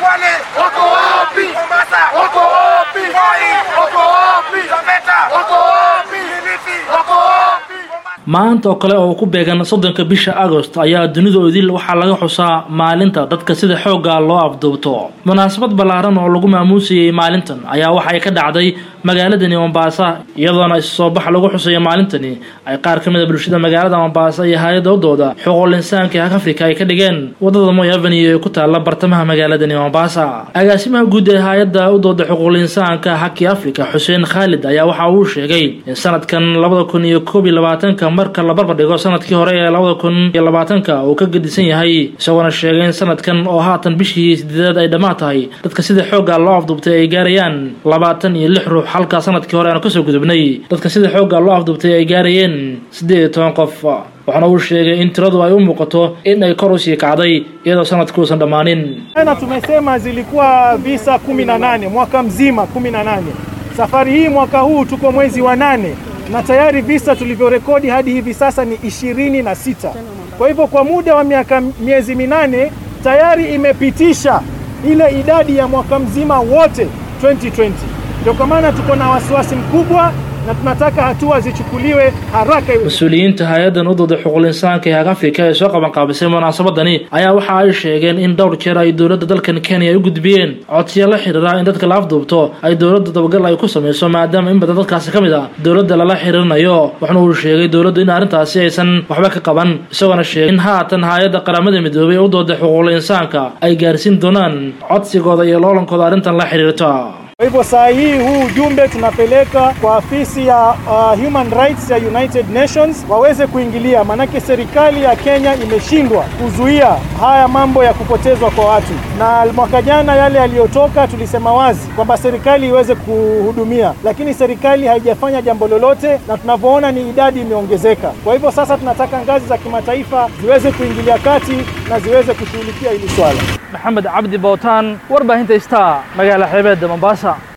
Kwale wako wapi? Mombasa wako wapi? Voi wako wapi? Taveta wako wapi? Kilifi wako wapi? maanta oo kale oo ku beegan soddonka bisha agost ayaa dunidoodii waxaa laga xusaa maalinta dadka sida xoogga loo afduubto munaasabad ballaaran oo lagu maamuusayey maalintan ayaa waxa ay ka dhacday magaaladani mombasa iyadoona isu soo bax lagu xusayo maalintani ay qaar ka mid a bulshada magaalada mombasa iyo hay-adda udooda xuquuqul insaanka ee afrika ay ka dhigeen wadada moy avenue ee ku taala bartamaha magaaladani mombasa agaasimaha guud ee hay-adda udooda xuquuqul insaanka haki africa xuseen khaalid ayaa waxa uu sheegay in sanadkan labada kun iyo koob iyo labaatanka marka la barbar dhigo sanadkii hore ee labada kun iyo labaatanka uu ka gedisan yahay isagoona sheegay in sanadkan oo haatan bishii sideedaad ay dhammaan tahay dadka sida xoogga loo afduubtay ay gaarayaan labaatan iyo lix ruux halka sanadkii hore aanu kasoo gudubnay dadka sida xoogga loo afduubtay ay gaarayeen siddeed iyo toban qof waxaana uu sheegay in tiradu ay u muuqato in ay kor usii kacday iyadoo sanadku uusan dhammaanin Tena tumesema zilikuwa visa kumi na nane mwaka mzima kumi na nane. Safari hii mwaka huu tuko mwezi wa nane na tayari visa tulivyorekodi hadi hivi sasa ni ishirini na sita. Kwa hivyo kwa muda wa miaka miezi minane tayari imepitisha ile idadi ya mwaka mzima wote 2020. Ndio kwa maana tuko na wasiwasi mkubwa na tunataka hatua zichukuliwe haraka iwe mas-uuliyiinta hay-addan udooda xuquuqul insaanka ee afrika ee soo qabanqaabisay munaasabadani ayaa waxa ay sheegeen in dhowr jeer ay dowladda dalkan kenya ay u gudbiyeen codsiyo la xiriira in dadka la afduubto ay dowladda dabagal ay ku samayso maadaama in badan dadkaasi ka mid a dowladda lala xiriirinayo waxna uu sheegay dowladdu in arrintaasi aysan waxba ka qaban isagoona sheegay in haatan hay-adda qaramada midoobay ee udooda xuquuqul insaanka ay gaarsiin doonaan codsigooda iyo loolankooda arrintan la xiriirta Kwa hivyo saa hii huu ujumbe tunapeleka kwa afisi ya uh, Human Rights ya United Nations waweze kuingilia, maanake serikali ya Kenya imeshindwa kuzuia haya mambo ya kupotezwa kwa watu, na mwaka jana yale yaliyotoka tulisema wazi kwamba serikali iweze kuhudumia, lakini serikali haijafanya jambo lolote, na tunavyoona ni idadi imeongezeka. Kwa hivyo sasa tunataka ngazi za kimataifa ziweze kuingilia kati na ziweze kushughulikia hili swala. maxamed cabdi bootaan warbaahinta star magaala xeebeedda mombasa